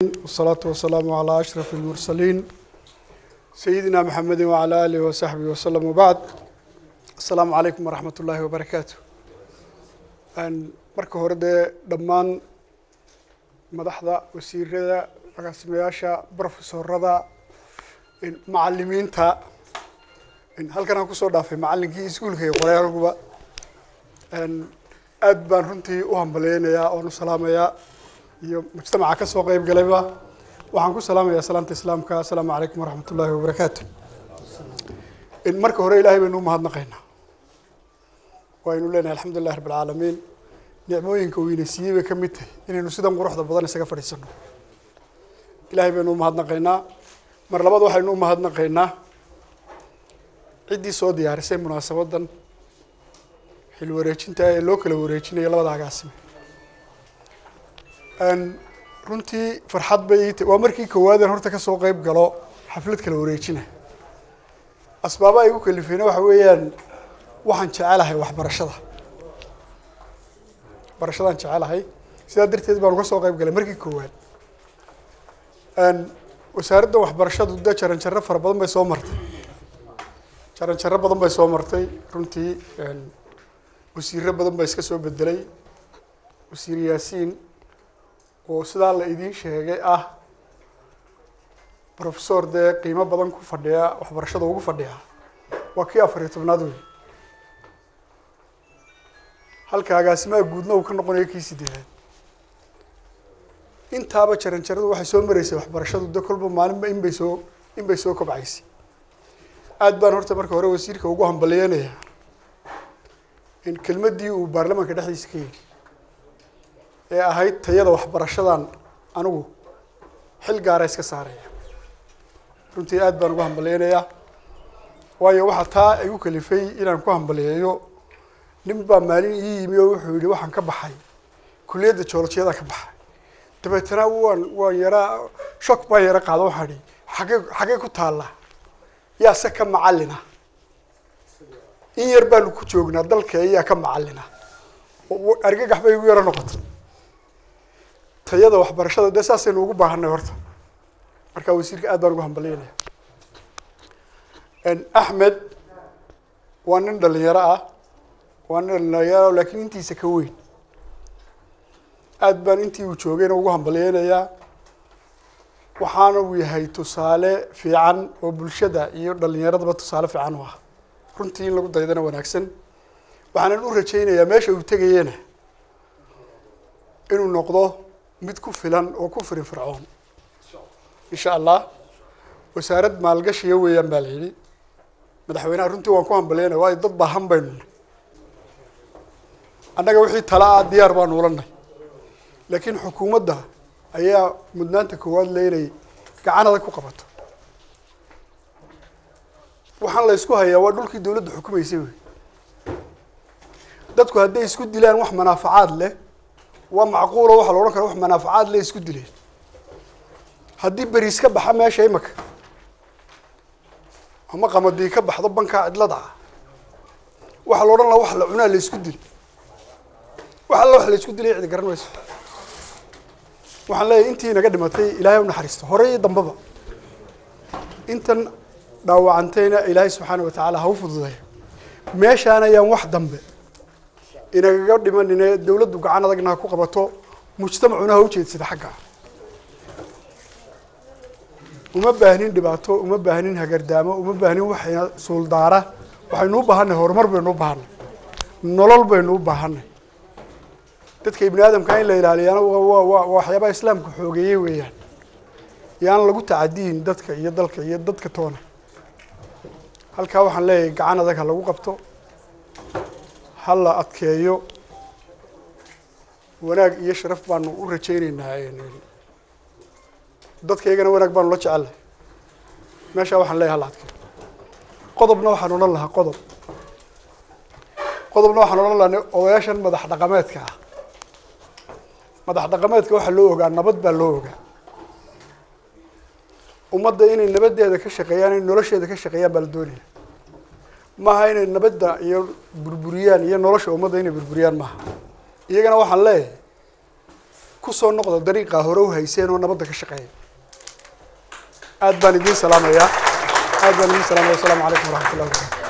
والصلاة والسلام على أشرف المرسلين سيدنا محمد وعلى آله وصحبه وسلم وبعد السلام عليكم ورحمة الله وبركاته أن marka hore dee dhammaan madaxda wasiirada agaasimayaasha brofesorada macalimiinta halkan aan kusoo dhaafay macalinkii iskuulka iyo qoryaalaguba aad baan runtii u hambaleynayaa oon u salaamayaa iyo mujtamaca ka soo qeyb galayba waxaan ku salaamayaa salaanta islaamka assalaamu calaykum waraxmat ullaahi wabarakaatu marka hore ilaahay baynu u mahadnaqaynaa waynu leenahay alxamdulilah rabb alcaalamiin nicmooyinka uu ina siiyey bay ka mid tahay inaynu sidan quruxda badan isaga fadhiisano ilaahay baynu u mahadnaqaynaa mar labaad waxaynu u mahadnaqaynaa ciddii soo diyaarisay munaasabadan xil wareejinta ee loo kala wareejinayo labada agaasime runtii farxad bay ii tahy waa markii koowaadeen horta kasoo qeyb galo xaflad kala wareejina asbaabaha igu kalifeyna waxa weeyaan waxaan jecelahay waxbarashada waxbarashadaan jecelahay sidaa darteed baan uga soo qeyb galay markii koowaad wasaaradda waxbarashadu de jaran jaro fara badan bay soo martay jaran jaro badan bay soo martay runtii wasiiro badan baa iska soo bedelay wasiir yaasiin oo sidaa la idiin sheegay ah professor dee qiimo badan ku fadhiya waxbarashada ugu fadhiya waa kii afar iyo tobnaad wey halka agaasimaha guudna uu ka noqonayo kii sideedaad intaaba jaran jaradu waxay soo mareysay waxbarashadu de kolba maalinba in bay soo in bay soo kobcaysay aad baan horta marka hore wasiirka ugu hambalyeynaya in kelmaddii uu baarlamaanka dhexdiisa ka yidhi ee ahayd tayada waxbarashadan anigu xil gaara iska saaraya runtii aad baan ugu hambaleynayaa waayo waxaa taa igu kalifay inaan ku hambaliyeeyo nin baa maalin ii yimi oo wuxuu yihi waxaan ka baxay kulliyadda joolojiyada ka baxay dabeetana waan waan yaraa shock baan yara qaado waxaan ihi xagee xagee ku taalla yaase ka macallina in yar baanu ku joognaa dalka ayaa ka macallina argagax bay igu yaro noqotay tayada waxbarashada dee saasaynu ugu baahanay horta marka wasiirka aad baan ugu hambalyeynaya axmed waa nin dhalinyaro ah waa nin dhalinyaro laakiin intiisa ka weyn aad baan intii uu joogayna ugu hambalyeynayaa waxaana uu yahay tusaale fiican oo bulshada iyo dhalinyaradaba tusaale fiican u ah runtii in lagu daydana wanaagsan waxaanan u rajaynayaa meesha uu tegayena inuu noqdo mid ku filan oo ku firin fircoon insha allah wasaarad maalgashiya weeyaan baa la yidhi madaxweynaha runtii waan ku hambalyeynaya waayo dad baahan baynu nay annaga wixii tala ah diyaar baanu ulanay laakiin xukuumadda ayaa mudnaanta koowaad le inay gacan adag ku qabato waxaan la isku hayaa waa dhulkii dawladda xukumaysay wey dadku hadday isku dilaan wax manaafacaad leh waa macquulo waxaa la odhan kara wax manaafacaad leh isku dileen haddii beriis ka baxa meesha imaka ama qamadii ka baxdo bankaa cidlada ah waxaa la odhan laha wax la cunaa la isku dil wax alla wax la isku dilay cidi garan mayso waxaan leeyahay intii naga dhimatay ilaahay u naxariisto hore iyo dambaba intan dhaawacantayna ilaahay subxaana watacaala ha u fududeeyo meeshaan ayaan wax dambe inagaga dhimanine dawladdu gacan adagna ha ku qabato mujtamacuna ha ujeedsada xagga uma baahnin dhibaato uma baahnin hagardaamo uma baahnin waxayna suuldaara waxaynu u baahanay horumar baynu u baahanay nolol baynu u baahanay dadka ibni aadamka in la ilaaliyaana waa waxyaabaha islaamka xoogeeyey weeyaan yaan lagu tacadiyin dadka iyo dalka iyo dadka toona halkaa waxaan leeyahay gacan adag ha lagu qabto ha la adkeeyo wanaag iyo sharaf baanu u rajayneynaa dadkaygana wanaag baanu la jecelahay meeshaa waxaan leeyahay hala adkeeyo qodobna waxaan odhan lahaa qodob qodobna waxaan odhan lahaa odayaashan madax dhaqameedka ah madax dhaqameedka waxaa loo ogaa nabad baa loo ogaa ummadda inay nabadeeda ka shaqeeyaan inay nolosheeda ka shaqeeyaan baa la doonaya maaha inay nabadda iyo burburiyaan iyo nolosha ummadda inay burburiyaan maaha iyagana waxaan leeyahay kusoo noqda dariiqaa hore u hayseen oo nabadda ka shaqeeya aad baan idiin salaamayaa aad baan idiin salaamaya wasalaamu calaykum waraxmat ullahi wabarakatu